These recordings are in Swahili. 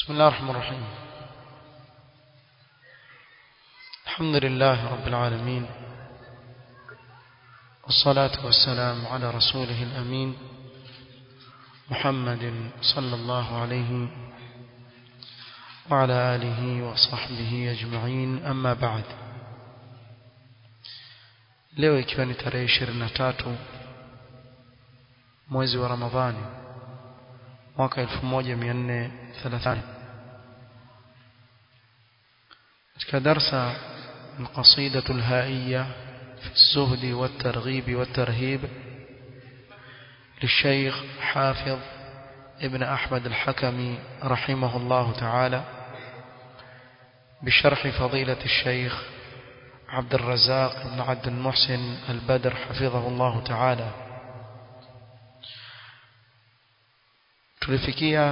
بسم الله الرحمن الرحيم الحمد لله رب العالمين والصلاة والسلام على رسوله الأمين محمد صلى الله عليه وعلى آله وصحبه أجمعين أما بعد leo ikiwa ni tarehe 23 mwezi wa Ramadhani mwaka 1430 katika darsa القصيدة الهائية في الزهد والترغيب والترهيب للشيخ حافظ ابن أحمد الحكمي رحمه الله تعالى بشرح فضيلة الشيخ عبد الرزاق بن عبد المحسن البدر حفظه الله تعالى tulifikia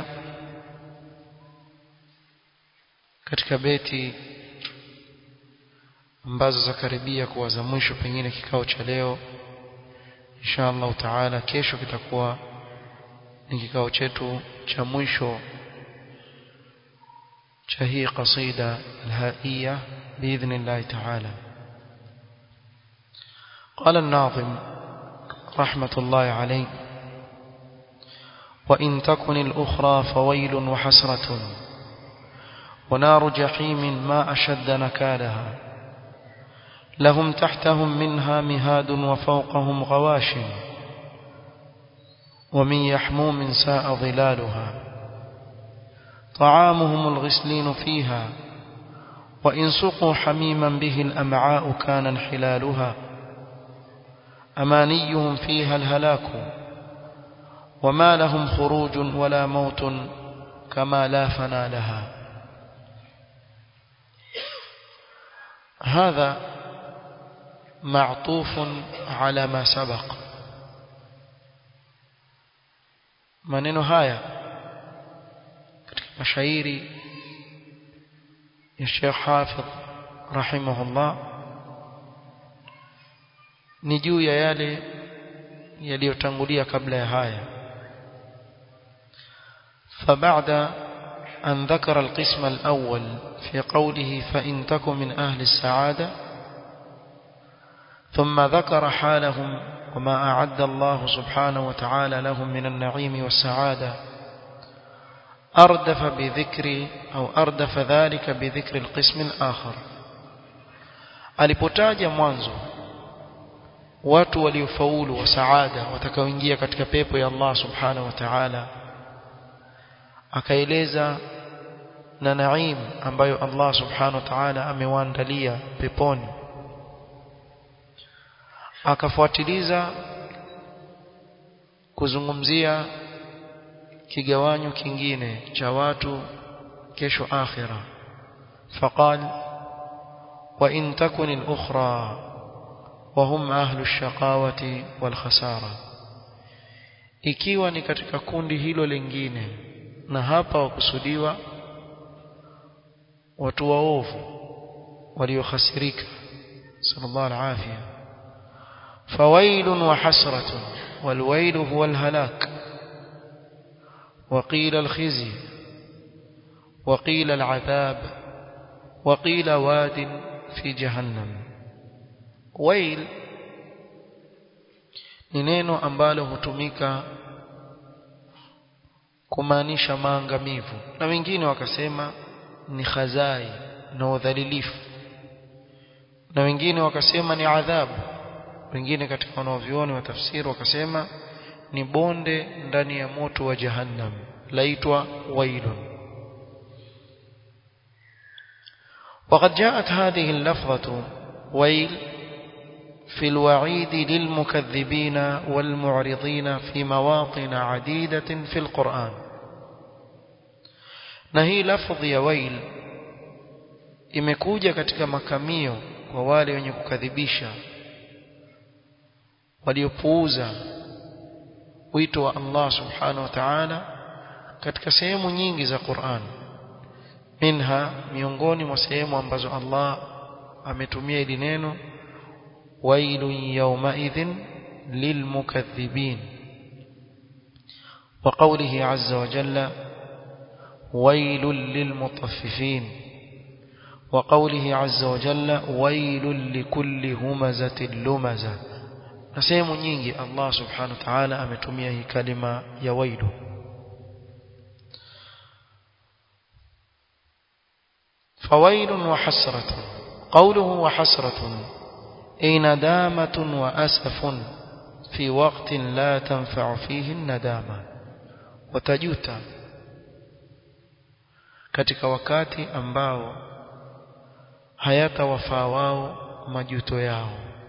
katika beti ambazo zakaribia kuwa za mwisho pengine kikao cha leo insha Allah taala kesho kitakuwa ni kikao chetu cha mwisho cha hii qasida alhaiya باذن الله تعالى قال الناظم رحمة الله عليه وإن تكن الأخرى فويل وحسرة ونار جحيم ما أشد نكالها لهم تحتهم منها مهاد وفوقهم غواش ومن يحموم ساء ظلالها طعامهم الغسلين فيها وإن سقوا حميما به الأمعاء كان انحلالها أمانيهم فيها الهلاك وما لهم خروج ولا موت كما لا فنا لها هذا معطوف على ما سبق maneno haya katika mashairi ya Sheikh Hafidh rahimahullah ni juu ya yale yaliyotangulia kabla ya haya فبعد أن ذكر القسم الأول في قوله فإن تك من أهل السعادة ثم ذكر حالهم وما أعد الله سبحانه وتعالى لهم من النعيم والسعادة أردف بذكر أو أردف ذلك بذكر القسم الآخر alipotaja mwanzo watu waliofaulu wa saada watakaoingia katika pepo ya Allah subhanahu wa ta'ala akaeleza na naim ambayo Allah subhanahu wa ta'ala amewaandalia peponi akafuatiliza kuzungumzia kigawanyo kingine cha watu kesho akhira faqal wa in takun al-ukhra wa hum ahlu ash-shaqawati wal khasara ikiwa ni katika kundi hilo lingine na hapa wakusudiwa watu waovu waliokhasirika sallallahu alafia فويل وحسرة والويل هو الهلاك وقيل الخزي وقيل العذاب وقيل واد في جهنم ويل ni neno ambalo hutumika kumaanisha maangamivu na wengine wakasema ni khazai na udhalilifu na wengine wakasema ni adhabu wengine katika wanaovioni wa tafsiri wakasema ni bonde ndani ya moto wa jahannam laitwa wailun وقد جاءت هذه اللفظة ويل في الوعيد للمكذبين والمعرضين في مواطن عديدة في القرآن نهي لفظ يا ويل imekuja katika makamio kwa wale wenye kukadhibisha waliopuuza wito wa Allah subhanahu wa ta'ala katika sehemu nyingi za Qur'an minha miongoni mwa sehemu ambazo Allah ametumia hili neno wailun yawmaidhin lilmukaththibin وقوله عز وجل ويل للمطففين وقوله عز وجل ويل لكل همزة لمزة نسيم nyingi Allah subhanahu wa ta'ala ametumia hii kalima ya wailu فويل وحسرة قوله وحسرة أي ندامة وأسف في وقت لا تنفع فيه الندامة وتجوتا katika wakati ambao hayatawafaa wao majuto yao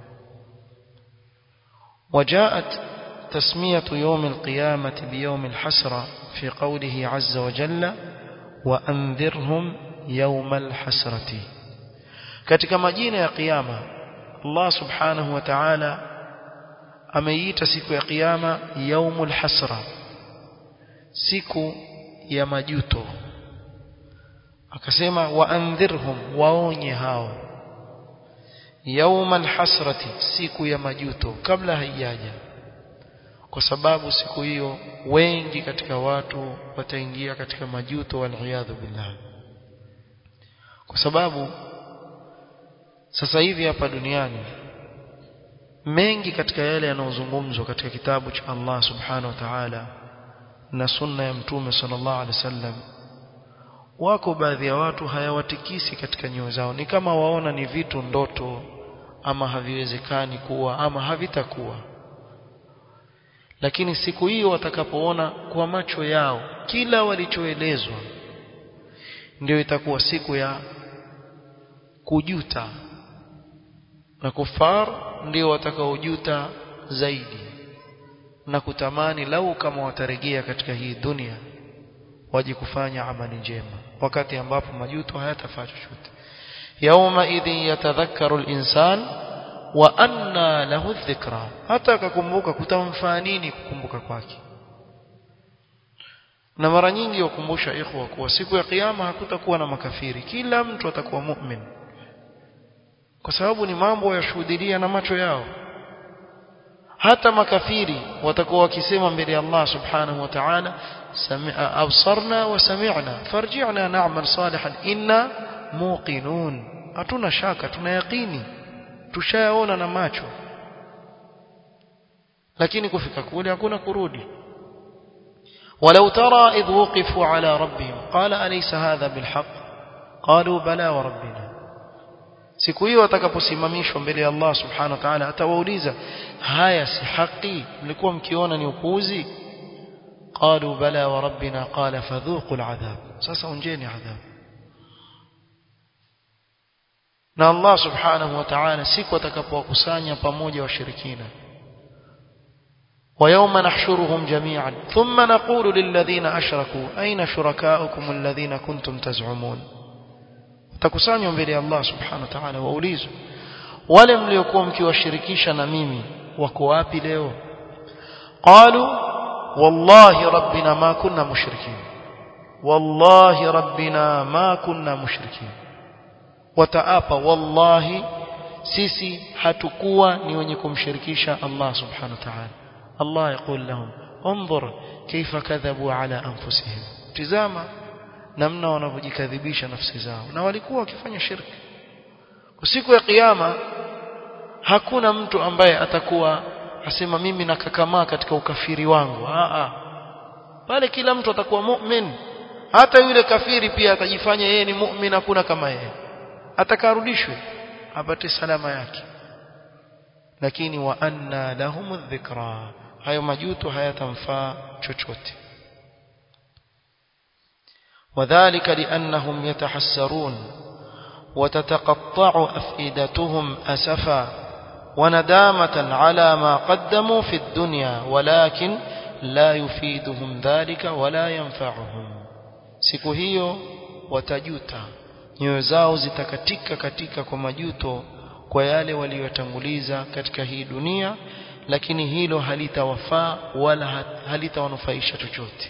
وجاءت تسمية يوم القيامة بيوم الحسرة في قوله عز وجل وأنذرهم يوم الحسرة katika majina ya kiyama Allah subhanahu wa ta'ala ameiita siku ya kiyama yaumul hasra siku ya majuto akasema waandhirhum waonye hao yaumal hasrati siku ya majuto kabla haijaja kwa sababu siku hiyo wengi katika watu wataingia katika majuto waliyadhu billah kwa sababu sasa hivi hapa duniani mengi katika yale yanayozungumzwa katika kitabu cha Allah subhanahu wa ta'ala na sunna ya mtume sallallahu alaihi wasallam wako baadhi ya watu hayawatikisi katika nyoyo zao ni kama waona ni vitu ndoto ama haviwezekani kuwa ama havitakuwa lakini siku hiyo watakapoona kwa macho yao kila walichoelezwa ndio itakuwa siku ya kujuta na kufar ndio watakaojuta zaidi na kutamani lau kama watarejea katika hii dunia waje kufanya amali njema wakati ambapo majuto hayatafaa chochote yauma idhin yatadhakkaru al-insan wa anna lahu dhikra hata akakumbuka kutamfaa nini kukumbuka kwake na mara nyingi wakumbusha ikhwa kuwa siku ya kiyama hakutakuwa na makafiri kila mtu atakuwa mu'min kwa sababu ni mambo yashuhudia na macho yao hata makafiri watakuwa wakisema mbele ya Allah subhanahu wa ta'ala absarna wa sami'na farji'na na'mal salihan inna muqinun hatuna shaka tuna yaqini tushayaona na macho lakini kufika kule hakuna kurudi ولو ترى إذ وقفوا على ربهم قال أليس هذا بالحق قالوا بلى وربنا siku hiyo watakaposimamishwa mbele ya Allah subhanahu wa ta'ala atawauliza haya si haki mlikuwa mkiona ni upuuzi qalu bala wa rabbina qala fadhuqul adhab sasa onjeni adhab na Allah subhanahu wa ta'ala siku atakapowakusanya pamoja washirikina ويوم نحشرهم جميعا ثم نقول للذين أشركوا أين شركاؤكم الذين كنتم تزعمون takusanywa mbele ya Allah subhanahu wa ta'ala waulizwe wale mliokuwa mkiwashirikisha na mimi wako wapi leo qalu wallahi rabbina ma kunna mushrikin wallahi rabbina ma kunna mushrikin wataapa wallahi sisi hatukuwa ni wenye kumshirikisha Allah subhanahu wa ta'ala Allah يقول لهم انظر كيف كذبوا على انفسهم tizama namna wanavyojikadhibisha nafsi zao na walikuwa wakifanya shirki siku ya kiyama hakuna mtu ambaye atakuwa asema mimi nakakamaa katika ukafiri wangu a a pale kila mtu atakuwa mu'min hata yule kafiri pia atajifanya yeye ni mu'min hakuna kama yeye atakarudishwe apate salama yake lakini wa anna lahum dhikra hayo majuto hayatamfaa chochote وذلك لأنهم يتحسرون وتتقطع أفئدتهم أسفا وندامة على ما قدموا في الدنيا ولكن لا يفيدهم ذلك ولا ينفعهم siku hiyo watajuta nyoyo zao zitakatika katika kwa majuto kwa yale waliyotanguliza katika hii dunia lakini hilo halitawafaa wala halitawanufaisha chochote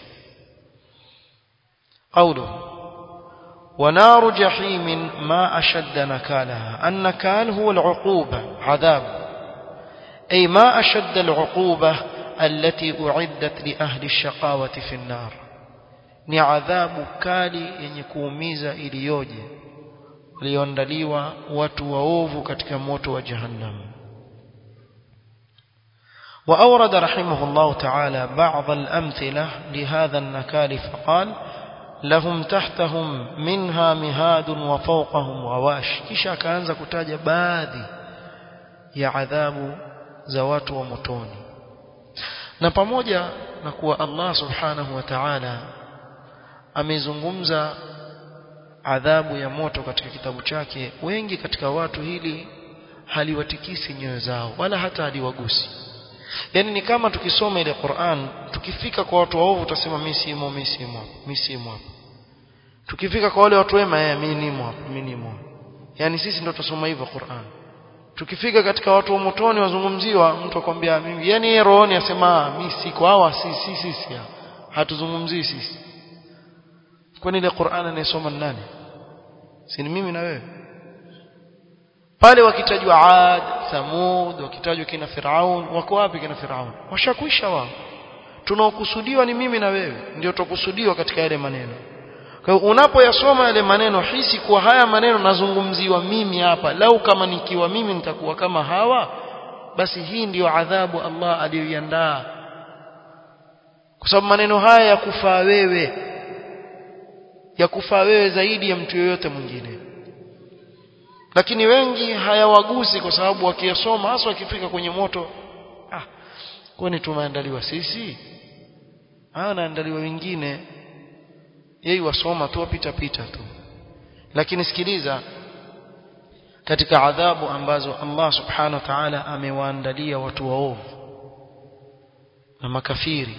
قوله ونار جحيم ما أشد نكالها النكال هو العقوبة عذاب أي ما أشد العقوبة التي أعدت لأهل الشقاوة في النار ni adhabu kali yenye kuumiza iliyoje walioandaliwa watu waovu katika moto wa jahannam وأورد رحمه الله تعالى بعض الأمثلة لهذا النكال فقال لهم تحتهم منها مهاد وفوقهم غواش kisha akaanza kutaja baadhi ya adhabu za watu wa motoni na pamoja na kuwa Allah subhanahu wa ta'ala amezungumza adhabu ya moto katika kitabu chake wengi katika watu hili haliwatikisi nyoyo zao wala hata haliwagusi yani ni kama tukisoma ile Qur'an tukifika kwa watu waovu tutasema mimi simo mimi simo mimi simo hapo tukifika kwa wale watu wema yeye mimi nimo hapo mimi nimo yani sisi ndio tusoma hivyo Qur'an tukifika katika watu wa motoni wazungumziwa mtu akwambia mimi yani yeye rohoni asema mimi siko hawa si si sisi hatuzungumzii sisi kwani ile Qur'an anayesoma ni nani si ni mimi na wewe pale wakitajwa Ad Thamud wakitajwa kina Firaun wako wapi kina Firaun washakwisha wao tunaokusudiwa ni mimi na wewe ndio tukusudiwa katika yale maneno kwa hiyo unapoyasoma yale maneno hisi kuwa haya maneno nazungumziwa mimi hapa lau kama nikiwa mimi nitakuwa kama hawa basi hii ndiyo adhabu Allah aliyoiandaa kwa sababu maneno haya ya kufaa wewe ya kufaa wewe zaidi ya mtu yoyote mwingine lakini wengi hayawagusi kwa sababu wakiyasoma hasa wakifika kwenye moto ah kwani tumeandaliwa sisi ah naandaliwa wengine yeye wasoma tu wapita pita tu lakini sikiliza katika adhabu ambazo Allah subhanahu wa ta'ala amewaandalia watu waovu na makafiri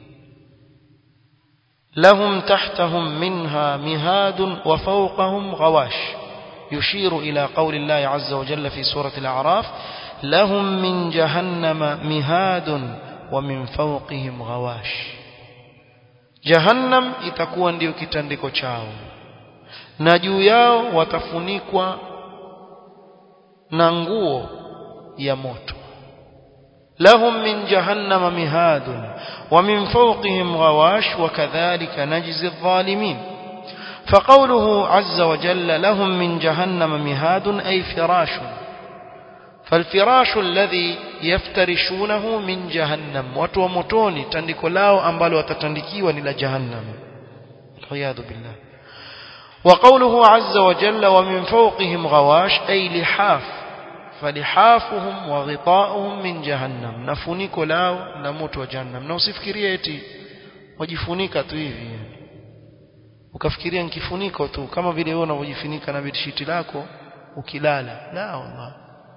lahum tahtahum minha mihadun wa fawqahum ghawash يشير إلى قول الله عز وجل في سورة الأعراف لهم من جهنم مهاد ومن فوقهم غواش جهنم itakuwa ndio kitandiko chao na juu yao watafunikwa na nguo ya moto lahum min jahannama mihadun wa min fawqihim ghawash wa kadhalika najzi adh-dhalimin فقوله عز وجل لهم من جهنم مهاد أي فراش فالفراش الذي يفترشونه من جهنم وتومتوني تندكو lao ambalo watatandikiwa ni la jahannam العياذ بالله وقوله عز وجل ومن فوقهم غواش أي لحاف فلحافهم وغطاؤهم من جهنم نفنيكو lao na moto wa jahannam na usifikirie eti wajifunika tu hivi ukafikiria ni kifuniko tu kama vile wewe unavyojifunika na bedshiti lako ukilala la wallah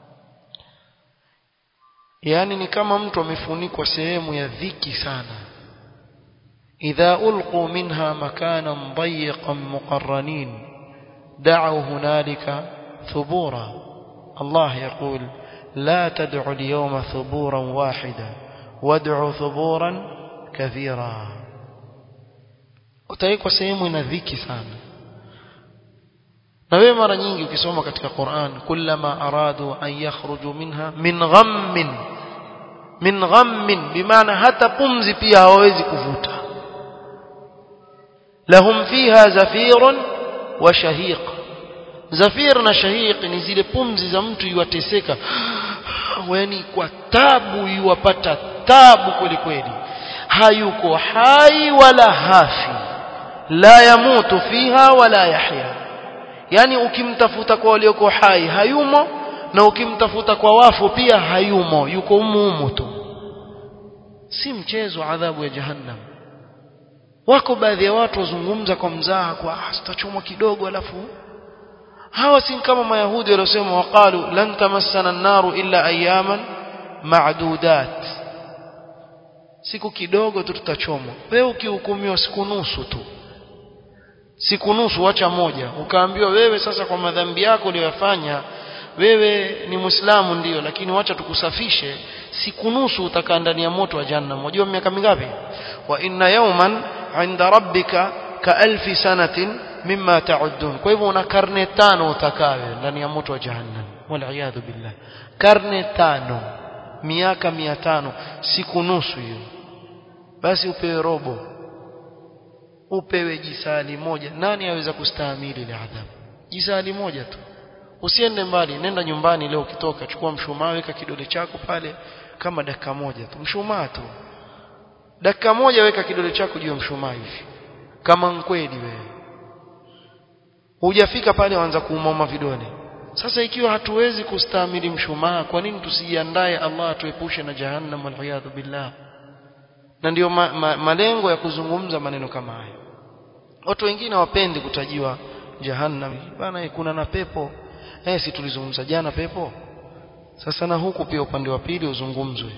yani ni kama mtu amefunikwa sehemu ya dhiki sana idha ulqu minha makanan dayiqan muqarranin da'u hunalika thubura Allah yaqul la tad'u al-yawma thuburan wahida wad'u thuburan kathira utawekwa sehemu ina dhiki sana na wewe mara nyingi ukisoma katika Qur'an kullama aradu an yakhruju minha min ghammin min ghammin bimaana hata pumzi pia hawawezi kuvuta lahum fiha zafirun wa shahiq zafir na shahiq ni zile pumzi za mtu yuwateseka yani kwa tabu yuwapata tabu kweli kweli hayuko hai wala hafi la yamutu fiha wala yahya yani ukimtafuta kwa walioko hai hayumo na ukimtafuta kwa wafu pia hayumo yuko umumu tu si mchezo adhabu ya jahannam wako baadhi ya watu wazungumza kwa mzaha kwa ah, tutachomwa kidogo alafu hawa si kama mayahudi waliosema waqalu lan tamassana an-naru illa ayaman ma'dudat siku kidogo tu tutachomwa wewe ukihukumiwa siku nusu tu siku nusu acha moja ukaambiwa wewe sasa kwa madhambi yako uliyofanya wewe ni muislamu ndiyo lakini wacha tukusafishe siku nusu utakaa ndani ya moto wa jahannam unajua miaka mingapi wa inna yawman inda rabbika ka alfi sanatin mimma ta'uddun kwa hivyo una karne tano utakaa ndani ya moto wa jahannam wal billah karne tano miaka mia tano siku nusu hiyo basi upewe robo upewe jisali moja nani aweza kustahimili ile adhabu jisali moja tu usiende mbali nenda nyumbani leo ukitoka chukua mshumaa weka kidole chako pale kama dakika moja tu mshumaa tu dakika moja weka kidole chako juu ya mshumaa hivi kama nkweli wewe hujafika pale waanza kuumauma vidole sasa ikiwa hatuwezi kustahimili mshumaa kwa nini tusijiandae Allah atuepushe na jahannam waliyadhu billah na ndio ma, ma, malengo ya kuzungumza maneno kama haya watu wengine wapendi kutajiwa jahannam bana kuna na pepo eh si tulizungumza jana pepo sasa na huku pia upande wa pili uzungumzwe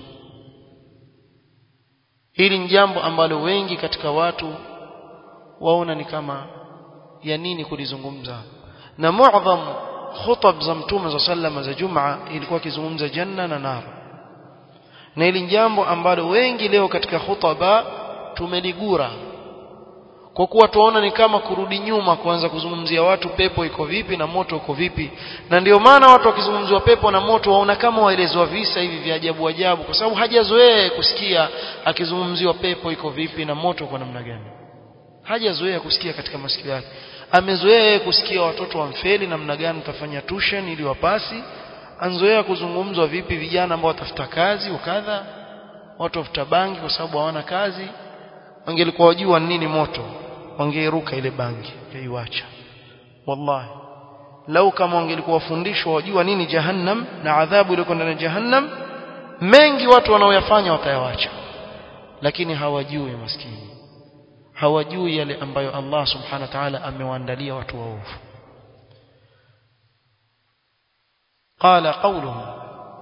hili ni jambo ambalo wengi katika watu waona ni kama ya nini kulizungumza na muadham khutab za mtume za sallama za jumaa ilikuwa kizungumza janna na nar na hili jambo ambalo wengi leo katika khutaba tumeligura kwa kuwa tuona ni kama kurudi nyuma kuanza kuzungumzia watu pepo iko vipi na moto uko vipi na ndio maana watu wakizungumziwa pepo na moto waona kama waelezwa visa hivi vya ajabu ajabu kwa sababu hajazoea kusikia akizungumziwa pepo iko vipi na moto kwa namna gani hajazoea kusikia katika masikio yake amezoea kusikia watoto wamfeli namna gani utafanya tuition ili wapasi anzoea kuzungumzwa vipi vijana ambao watafuta kazi ukadha watu wafuta bangi kwa sababu hawana kazi wangelikuwa wajua nini moto wangeiruka ile bangi kaiwacha wallahi lau kama wangelikuwa wafundishwa wajua nini jahannam na adhabu ile ndani ya jahannam mengi watu wanaoyafanya watayawacha lakini hawajui maskini hawajui yale ambayo Allah subhanahu wa ta'ala amewaandalia watu waovu قال قوله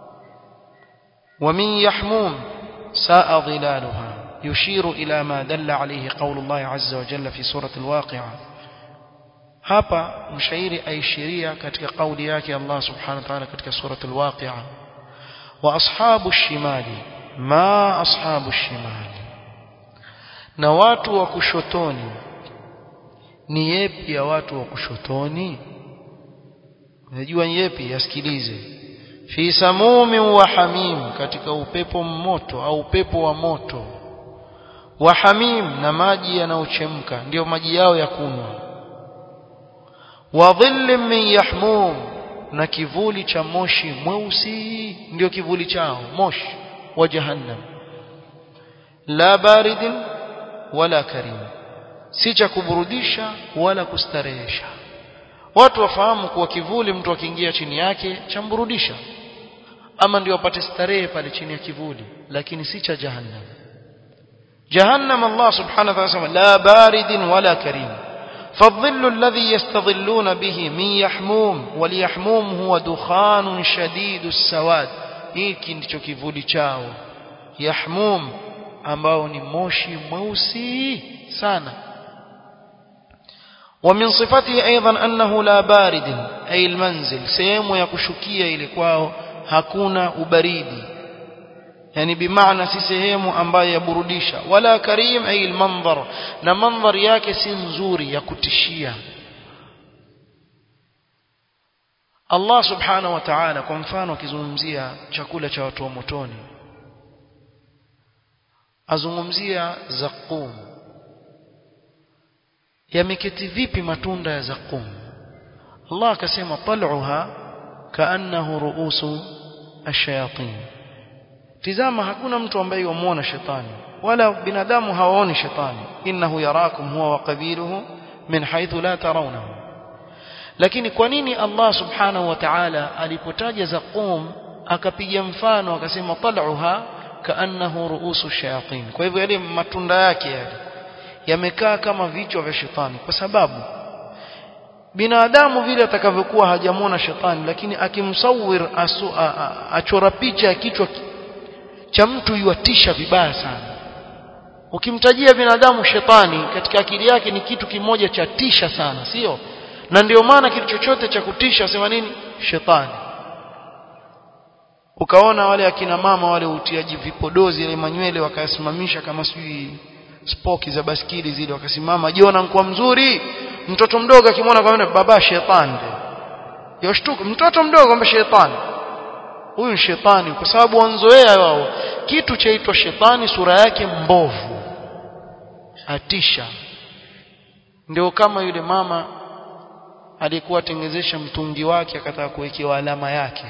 ومن يحموم ساء ظلالها يشير إلى ما دل عليه قول الله عز وجل في سورة الواقعة hapa mshairi aishiria katika kauli yake Allah subhanahu wa ta'ala katika surat al-waqi'a wa ashabu shimali ma ashabu shimali na watu wa kushotoni ni yepi ya watu wa kushotoni unajua yepi yasikilize fi samumin wa hamim katika upepo mmoto au upepo wa moto wa hamim na maji yanayochemka ndio maji yao ya kunywa wa dhillin min yahmum na kivuli cha moshi mweusi ndio kivuli chao moshi wa jahannam la baridin wala karim si cha kuburudisha wala kustarehesha watu wafahamu kuwa kivuli mtu akiingia chini yake chamburudisha ama ndio apate starehe pale chini ya kivuli lakini si cha jahannam jahannam Allah subhanahu wa ta'ala la baridin wala karim فالظل الذي يستظلون به من يحموم واليحموم هو دخان شديد السواد hiki ndicho kivuli chao yahmum ambao ni moshi mweusi sana ومن صفته أيضا أنه لا بارد أي المنزل sehemu ya kushukia ile kwao hakuna ubaridi yani bimaana si sehemu ambayo yaburudisha wala karim ay almanzar na mandhar yake si nzuri ya kutishia Allah subhanahu wa ta'ala kwa mfano akizungumzia chakula cha watu wa motoni azungumzia zaqum yameketi vipi matunda ya zaqum Allah akasema tal'uha kaannahu ru'usu ash-shayatin tizama hakuna mtu ambaye yumuona shetani wala binadamu hawaoni shetani innahu yarakum huwa wa qabiluhu min haythu la tarawnahu lakini kwa nini Allah subhanahu wa ta'ala alipotaja zaqum akapiga mfano akasema tal'uha kaannahu ru'usu shayatin kwa hivyo yale matunda yake yale yamekaa kama vichwa vya shetani kwa sababu binadamu vile atakavyokuwa hajamwona shetani lakini akimsawir achora picha ya kichwa cha mtu yuatisha vibaya sana ukimtajia binadamu shetani katika akili yake ni kitu kimoja cha tisha sana sio na ndio maana kitu chochote cha kutisha sema nini shetani ukaona wale akina mama wale utiaji vipodozi ile manywele wakasimamisha kama sijui spoki za baskili zile wakasimama jiona mkuwa mzuri mtoto mdogo akimwona kwa baba shetani yoshtuka mtoto mdogo kwamba shetani huyu ni shetani kwa sababu wanzoea wao kitu chaitwa shetani sura yake mbovu atisha ndio kama yule mama alikuwa atengezesha mtungi wake akataka kuwekewa alama yake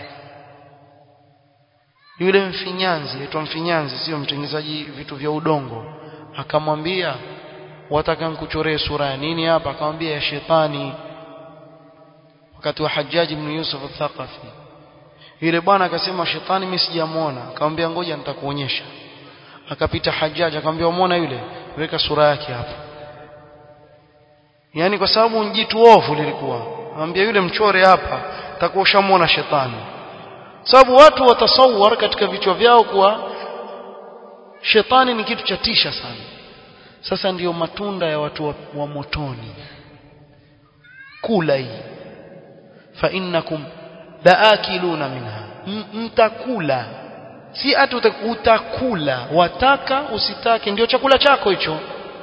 yule mfinyanzi aitwa mfinyanzi sio mtengenezaji vitu vya udongo akamwambia wataka nikuchoree sura ya nini hapa akamwambia ya shetani wakati wa Hajjaj ibn Yusuf al-Thaqafi yule bwana akasema shetani mimi sijamuona akamwambia ngoja nitakuonyesha akapita Hajjaj akamwambia umeona yule weka sura yake hapa yani kwa sababu njitu ovu lilikuwa akamwambia yule mchore hapa takuwa ushamuona shetani sababu watu watasawar katika vichwa vyao kuwa shetani ni kitu cha tisha sana sasa ndiyo matunda ya watu wa, wa motoni kula hii fa innakum laakiluna minha mtakula si ati utakula wataka usitake ndio chakula chako hicho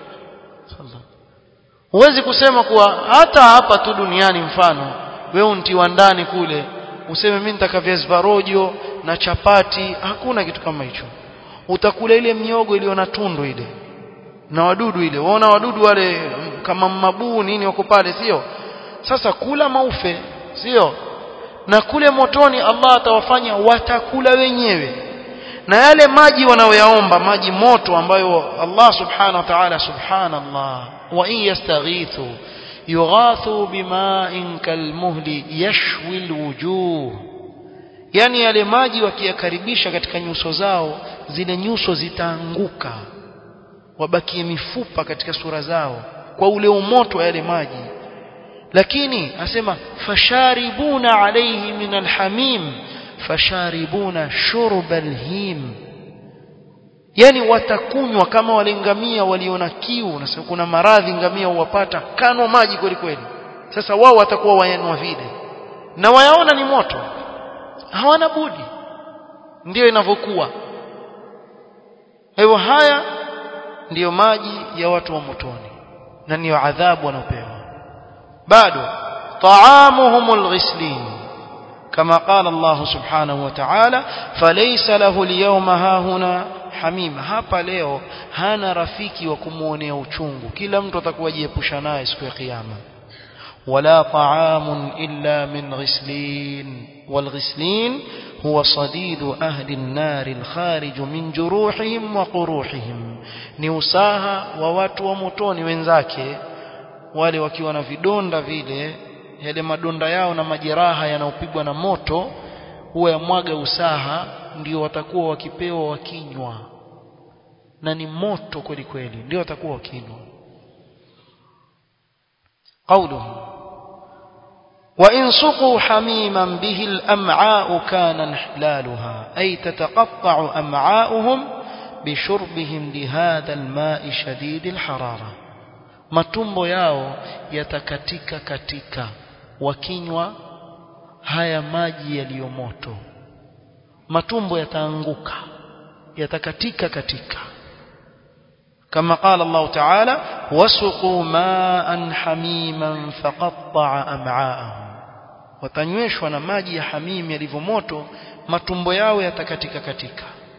huwezi kusema kuwa hata hapa tu duniani mfano wewe untiwa ndani kule useme mimi nitaka viazi rojo na chapati hakuna kitu kama hicho utakula ile miogo iliyo na tundu ile na wadudu ile waona wadudu wale kama mabuu nini wako pale sio sasa kula maufe sio na kule motoni Allah atawafanya watakula wenyewe na yale maji wanaoyaomba maji moto ambayo Allah subhanahu wa ta'ala subhanallah wa in yastaghithu yughathu bima'in kalmuhli yashwi alwujuh yani yale maji wakiyakaribisha katika nyuso zao zile nyuso zitaanguka wabakie mifupa katika sura zao kwa ule umoto wa yale maji lakini asema fasharibuna alayhi min alhamim fasharibuna shurba alhim yani watakunywa kama wale ngamia waliona kiu na kuna maradhi ngamia huwapata kano maji kweli kweli sasa wao watakuwa wayanwa vile na wayaona ni moto hawana budi ndiyo inavyokuwa hivyo haya ndiyo maji ya watu wa motoni na ndiyo adhabu wanaopewa bado طعامهم الغسلين كما قال الله سبحانه وتعالى فليس له اليوم هاهنا hamima hapa leo hana rafiki wa kumuonea uchungu kila mtu atakuwa jiepusha naye siku ya kiyama wala ta'amun illa min ghislin والغسلين هو صديد أهل النار الخارج من جروحهم وقروحهم ni usaha wa watu wa motoni wenzake wale wakiwa na vidonda vile yale madonda yao na majeraha yanayopigwa na moto huwa yamwaga usaha ndio watakuwa wakipewa wakinywa na ni moto kweli kweli ndio watakuwa wakinywa قوله وإن سقوا حميما به الأمعاء كان انحلالها أي تتقطع أمعاؤهم بشربهم لهذا الماء شديد الحرارة matumbo yao yatakatika katika wakinywa haya maji yaliyo moto matumbo yataanguka yatakatika katika كما قال الله تعالى وسقوا ماء حميما فقطع أمعاءهم watanyweshwa na maji ya hamim yalivyo moto matumbo yao yatakatika katika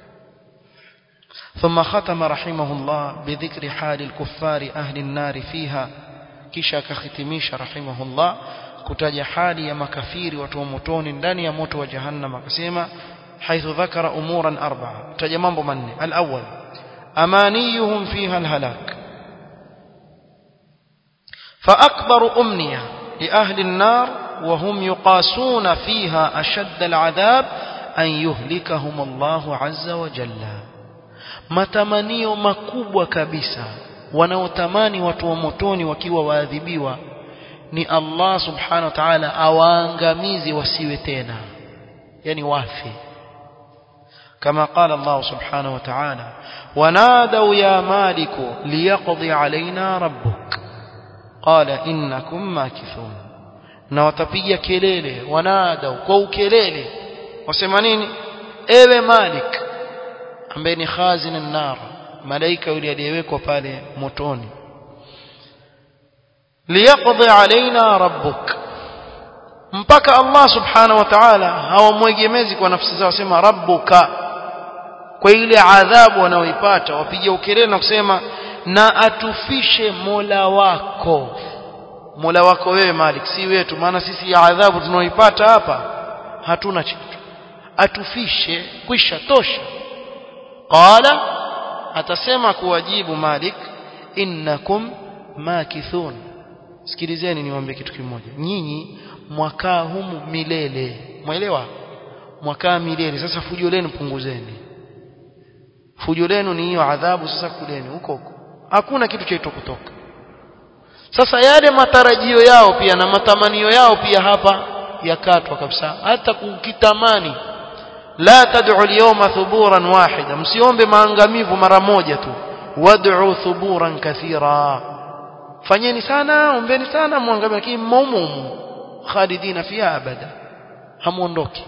ثم ختم رحمه الله بذكر حال الكفار أهل النار فيها kisha akakhitimisha rahimahullah kutaja hali ya makafiri watu wa motoni ndani ya moto wa jahannam akasema haithu dhakara umuran arba'a taja mambo manne al-awwal أمانيهم فيها الهلاك فأكبر أمنية لأهل النار وهم يقاسون فيها أشد العذاب أن يهلكهم الله عز وجل matamanio makubwa kabisa wanaotamani watu wa motoni wakiwa waadhibiwa ni Allah subhanahu wa ta'ala awaangamizi wasiwe tena yani wafi كما قال الله سبحانه وتعالى ونادوا يا مالك ليقضي علينا ربك قال إنكم ماكثون na watapiga kelele wanadau kwa ukelele wasema nini ewe malik ambaye ni khazin an-nar malaika yule aliyewekwa pale motoni liyaqdi alaina rabbuk mpaka Allah subhanahu wa ta'ala hawamwegemezi kwa nafsi zao sema rabbuka kwa ile adhabu wanaoipata wapiga ukelele na kusema na atufishe Mola wako Mola wako wewe Malik si wetu maana sisi ya adhabu tunaoipata hapa hatuna kitu atufishe kwisha tosha qala atasema kuwajibu Malik innakum makithun sikilizeni niwaambie kitu kimoja nyinyi mwakaa humu milele mwelewa mwakaa milele sasa fujo lenu punguzeni fujo lenu ni hiyo adhabu sasa kuleni huko huko hakuna kitu chaitwa kutoka sasa yale matarajio yao pia na matamanio yao pia hapa yakatwa kabisa hata kukitamani la tad'u al-yawma thuburan wahida msiombe maangamivu mara moja tu wad'u thuburan kathira fanyeni sana ombeni sana muangamie lakini mumumu khalidina fiha abada hamuondoki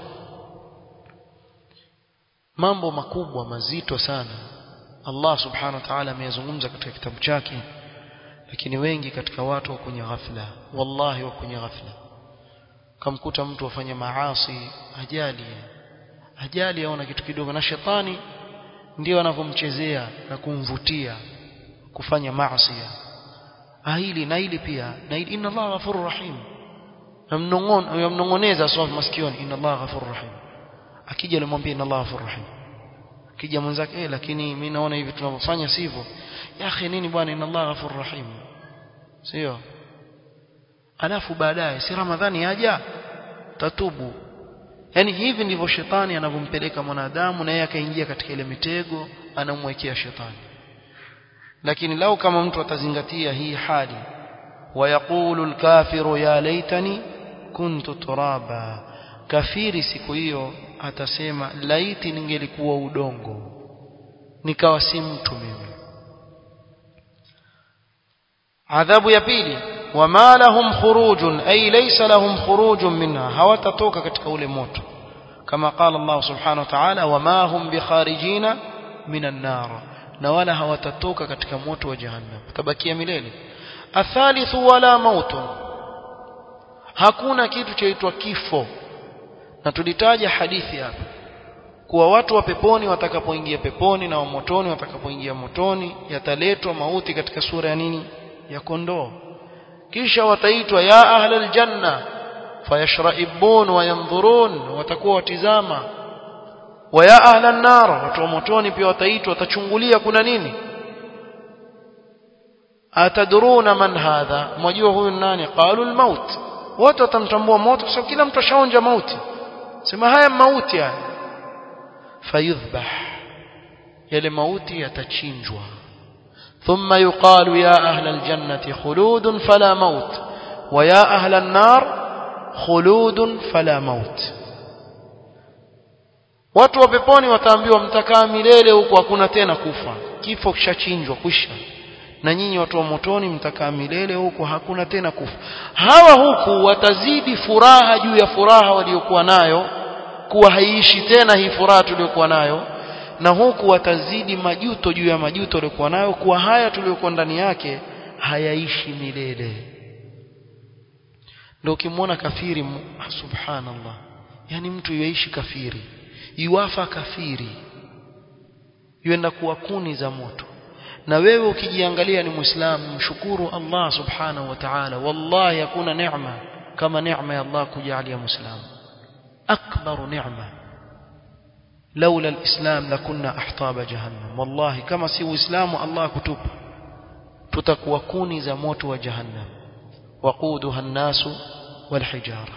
mambo makubwa mazito sana Allah subhanahu wa ta'ala ameyazungumza katika kitabu chake lakini wengi katika watu wa kwenye ghafla wallahi wa kwenye ghafla kamkuta mtu afanye maasi ajali ajali aona kitu kidogo na shetani ndio anavyomchezea na kumvutia kufanya maasi hili na hili pia na hili inna Allah ghafurur rahim namnongon yamnongoneza sawa masikioni inna Allah ghafurur rahim akija alimwambia inna Allah ghafurur rahim akija mwenzake eh lakini mimi naona hivi tunavyofanya sivyo ya akhi nini bwana inna Allah ghafurur rahim sio alafu baadaye si ramadhani yaja tatubu yani hivi ndivyo shetani anavyompeleka mwanadamu na yeye akaingia katika ile mitego anamwekea shetani lakini lau kama mtu atazingatia hii hali wayaqulu alkafiru ya laitani kuntu turaba kafiri siku hiyo atasema laiti ningelikuwa udongo nikawa si mtu mimi adhabu ya pili wama lahum khurujun ay laysa lahum khurujun minha hawatatoka katika ule moto kama qala Allah subhanahu wa ta'ala wama hum bikharijina minan nar na wala hawatatoka katika moto wa jahannam tabakia milele athalithu wala mautun hakuna kitu chaitwa kifo na tulitaja hadithi hapa kuwa watu wa peponi watakapoingia peponi na wa motoni watakapoingia motoni yataletwa mauti katika sura ya nini ya kondoo kisha wataitwa ya ahlal janna fayashraibun wa yanzurun watakuwa watizama wa ya ahlan nar watu wa motoni pia wataitwa watachungulia kuna nini atadruna man hadha mwajua huyu nani qalu almaut wote watamtambua moto kwa sababu kila mtu ashaonja mauti sema haya mauti haya fayudhbah yale mauti yatachinjwa ثم يقال يا أهل الجنة خلود فلا موت ويا أهل النار خلود فلا موت watu wa peponi wataambiwa mtakaa milele huku hakuna tena kufa kifo kishachinjwa kwisha na nyinyi watu wa motoni mtakaa milele huku hakuna tena kufa hawa huku watazidi furaha juu ya furaha waliokuwa nayo kuwa haiishi tena hii furaha tuliyokuwa nayo na huku watazidi majuto juu ya majuto waliokuwa nayo kuwa haya tuliyokuwa ndani yake hayaishi milele ndio ukimwona kafiri subhanallah yani mtu yuishi kafiri yuwafa kafiri yuenda kuwa kuni za moto na wewe ukijiangalia ni muislamu mshukuru Allah subhanahu wa ta'ala wallahi hakuna neema kama neema ya Allah kujalia muislamu akbaru neema لولا الإسلام لكنا أحطاب جهنم والله كما سوى إسلام الله كتب تتكوى كوني زموت وجهنم وقودها الناس والحجارة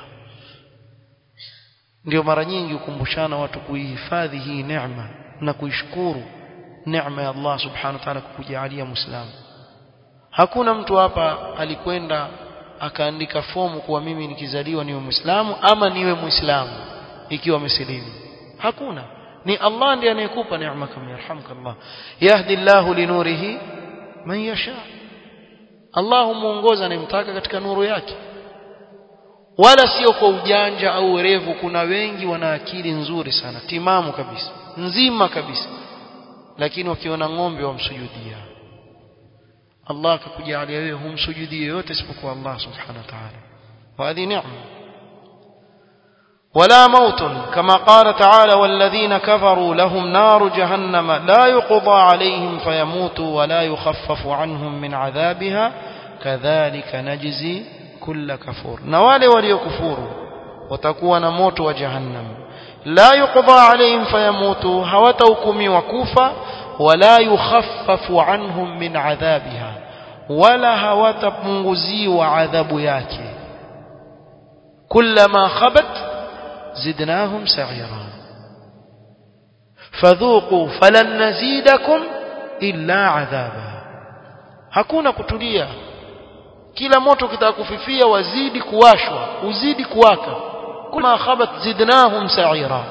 ndio mara nyingi ukumbushana watu kuihifadhi hii neema na kuishukuru neema ya Allah subhanahu wa ta'ala kukujalia muislamu hakuna mtu hapa alikwenda akaandika fomu kuwa mimi nikizaliwa niwe muislamu ama niwe muislamu ikiwa amesilimu hakuna ni Allah ndiye anayekupa neema kama yarhamkallah yahdi Allah linurihi man yasha Allah muongoza anayemtaka katika nuru yake wala sio kwa ujanja au werevu kuna wengi wana akili nzuri sana timamu kabisa nzima kabisa lakini wakiona ng'ombe wamsujudia Allah akakujalia wewe humsujudie yote isipokuwa Allah subhanahu wa ta'ala wa hadhi neema ولا موت كما قال تعالى والذين كفروا لهم نار جهنم لا يقضى عليهم فيموتوا ولا يخفف عنهم من عذابها كذلك نجزي كل كفور نوالي وليكفوروا وتكون موت وجهنم لا يقضى عليهم فيموتوا هوتوكم وكوفا ولا يخفف عنهم من عذابها ولا هوتبنغزي وعذاب yake كلما خبت زدناهم سعيرا فذوقوا فلن نزيدكم إلا عذابا hakuna kutulia kila moto kitakufifia wazidi kuwashwa uzidi kuwaka kama khabat zidnahum sa'ira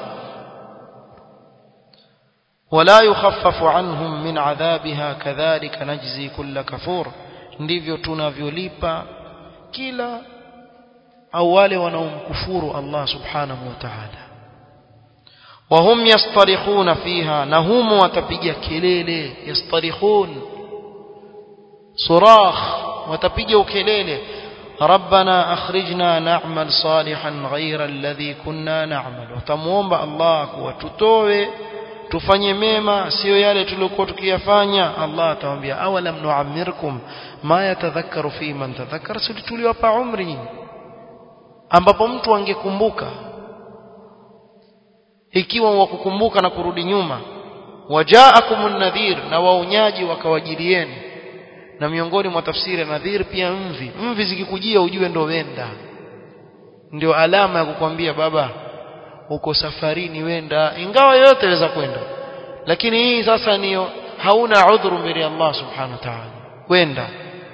ولا يخفف عنهم من عذابها كذلك نجزي كل كفور ndivyo tunavyolipa kila au wale wanaomkufuru Allah subhanahu wa ta'ala wahum yastarikhuna fiha na humo watapiga kelele yastarikhun صراخ وتبيجوا ukelele ربنا اخرجنا نعمل صالحا غير الذي كنا نعمل وتموomba Allah kuwatutoe tufanye mema sio yale tuliokuwa tukiyafanya Allah atawaambia awalam nu'ammirkum ma yatadhakkaru fi man tadhakkara sisi tuliwapa umri ambapo mtu angekumbuka ikiwa wakukumbuka na kurudi nyuma wajaakumun nadhir na waonyaji wakawajilieni na miongoni mwa tafsiri ya nadhir pia mvi mvi zikikujia ujue ndo wenda ndio alama ya kukwambia baba uko safarini wenda ingawa yote waweza kwenda lakini hii sasa niyo hauna udhuru mbele Allah subhanahu wa ta'ala wenda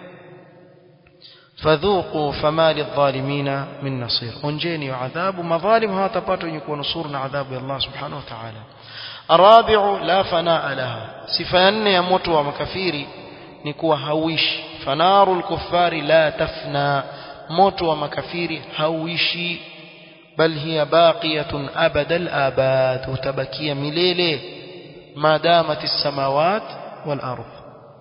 fadhuqu fama lidh-dhalimin min nasir onjeni adhabu madhalim hawatapata wenye kuwanusuru na adhabu ya Allah subhanahu wa ta'ala arabi'u la fanaa laha sifa ya nne ya moto wa makafiri ni kuwa hauishi fanarul kuffari la tafna moto wa makafiri hauishi bal hiya baqiyatun abadal abad utabakia milele madamat as-samawat wal ardh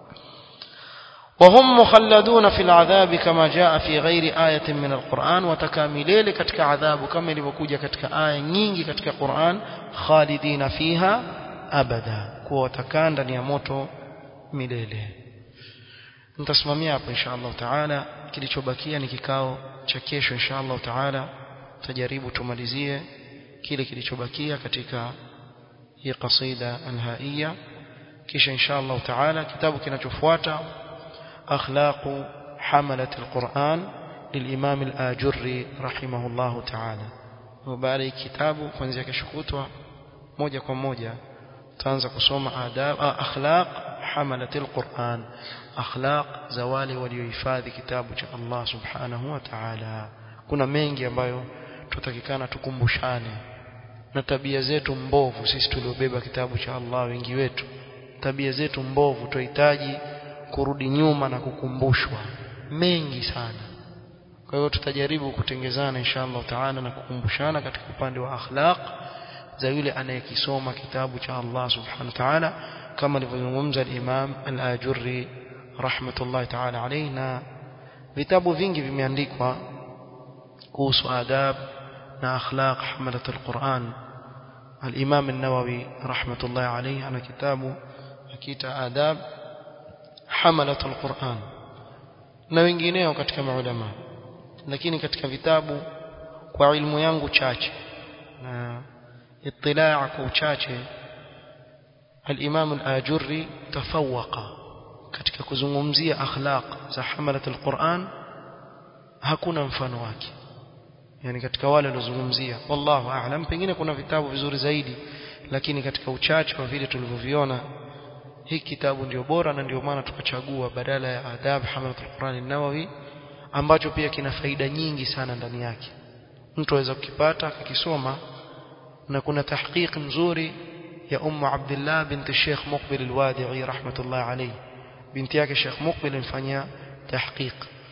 وهم مخلدون في العذاب كما جاء في غير آية من القرآن وتكاملين كتك عذاب كما لبكوجة كتك آية نينجي كتك قرآن خالدين فيها أبدا كو تكان دن يموتوا مليله nitasimamia hapo insha Allah taala kilichobakia ni kikao cha kesho insha Allah taala tutajaribu tumalizie kile kilichobakia katika hii qasida alhaiya kisha insha Allah taala kitabu kinachofuata akhlaqu hamalat alquran للإمام الآجري رحمه الله تعالى وبعد kitabu kuanzia kesho kutwa moja kwa moja tutaanza kusoma adab akhlaq hamalat alquran akhlaq za wale waliohifadhi kitabu cha Allah subhanahu wa ta'ala kuna mengi ambayo tutakikana tukumbushane na tabia zetu mbovu sisi tuliobeba kitabu cha Allah wengi wetu tabia zetu mbovu tuhitaji kurudi nyuma na kukumbushwa mengi sana kwa hiyo tutajaribu kutengezana inshallah taala na kukumbushana katika upande wa akhlaq za yule anayekisoma kitabu cha Allah subhanahu wa ta'ala kama alivyozungumza al-Imam al-Ajurri rahmatullahi ta'ala alayhi na vitabu vingi vimeandikwa kuhusu adab na akhlaq hamalat al-Quran al-Imam an-Nawawi rahmatullahi alayhi ana kitabu akiita adab hamalat al-Quran na wengineo katika maulama lakini katika vitabu kwa ilmu yangu chache na itilaa kwa uchache al-Imam al-Ajurri tafawqa katika kuzungumzia akhlaq za hamalat al-Quran hakuna mfano wake yani katika wale waliozungumzia wallahu a'lam pengine kuna vitabu vizuri zaidi lakini katika uchache wa vile tulivyoviona hii kitabu ndio bora na ndio maana tukachagua badala ya adab hamalat al-Quran an-Nawawi ambacho pia kina faida nyingi sana ndani yake mtu aweza kukipata akakisoma na kuna tahqiq mzuri ya ummu Abdullah binti Sheikh Muqbil al-Wadi'i rahmatullah alayhi binti yake Sheikh Muqbil mfanyia tahqiq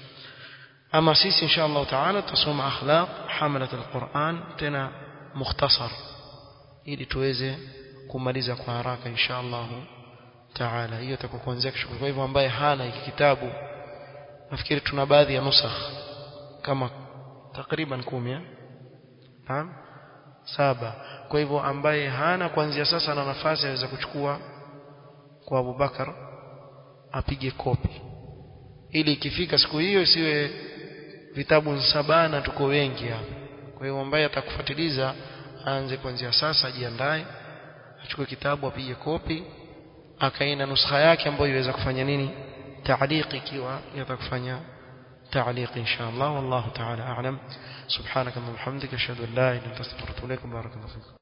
ama sisi insha Allah taala tutasoma akhlaq hamalat al-Quran tena mukhtasar ili tuweze kumaliza kwa haraka insha Allah taala hiyo itakuwa kuanzia kesho kwa hivyo ambaye hana hiki kitabu nafikiri tuna baadhi ya nusakh kama takriban 10 naam saba kwa hivyo ambaye hana kuanzia sasa na nafasi aweza kuchukua kwa Abubakar apige kopi ili ikifika siku hiyo isiwe vitabu sabana tuko wengi hapa kwa hiyo ambaye atakufuatiliza aanze kuanzia sasa ajiandae achukue kitabu apige kopi akaina nuskha yake ambayo iweza kufanya nini تعليق ikiwa yatakufanya تعليق إن شاء الله والله تعالى أعلم سبحانك اللهم وبحمدك أشهد أن لا إله إلا أنت أستغفرك وأتوب إليك بارك الله فيك